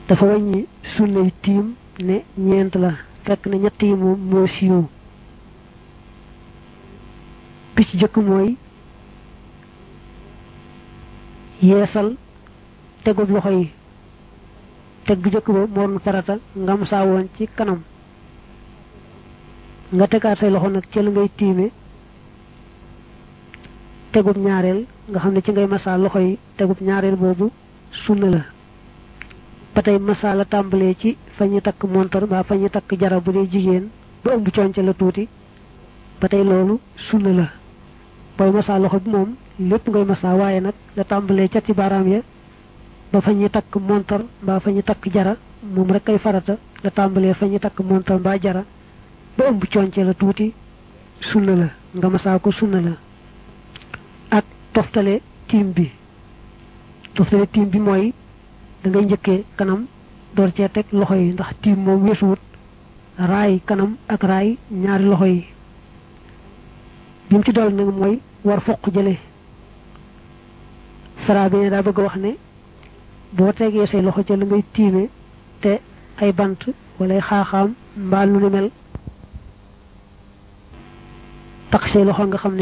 dafa wàññi sunnay tiim ne ñeent la fekk ne ñett yi moom moo siiw bi ci jëkk mooy yeesal tegub loxo yi teg bu jëkk ba moo doon farata ngam saa woon ci kanam nga tegaat say loxo nag ci la ngay tiime tegub ñaareel nga xam ne ci ngay masaa loxo yi tegub ñaareel boobu sunna la ba tey masaa la tàmbalee ci fa ñu takk montar mbaa fa ñu takk jara bu dee jigéen ba ëmb conce la tuuti ba tey loolu sunna la booy masaa loxo bi moom lépp ngay masaa waaye nag la tàmbalee ca ci baaraam ya ba fa ñu takk montar mbaa fa ñu takk jara moom rek kay farata la tàmbalee fa ñu takk montar mbaa jara ba ëmb conce la tuuti sunna la nga masaa ko sunna la ak toftale tiim bi toftale tiim bi mooy da ngay njëkkee kanam door cee teg loxo yi ndax tiim moom weesuwut raay kanam ak raay ñaari loxo yi bi mu ci dool nag mooy war foq jële sara bi ne daa bëgg wax ne boo tegee say loxo ca la ngay tiime te ay bant wala xaaxaam mbaa lu ni mel takk say loxo nga xam ne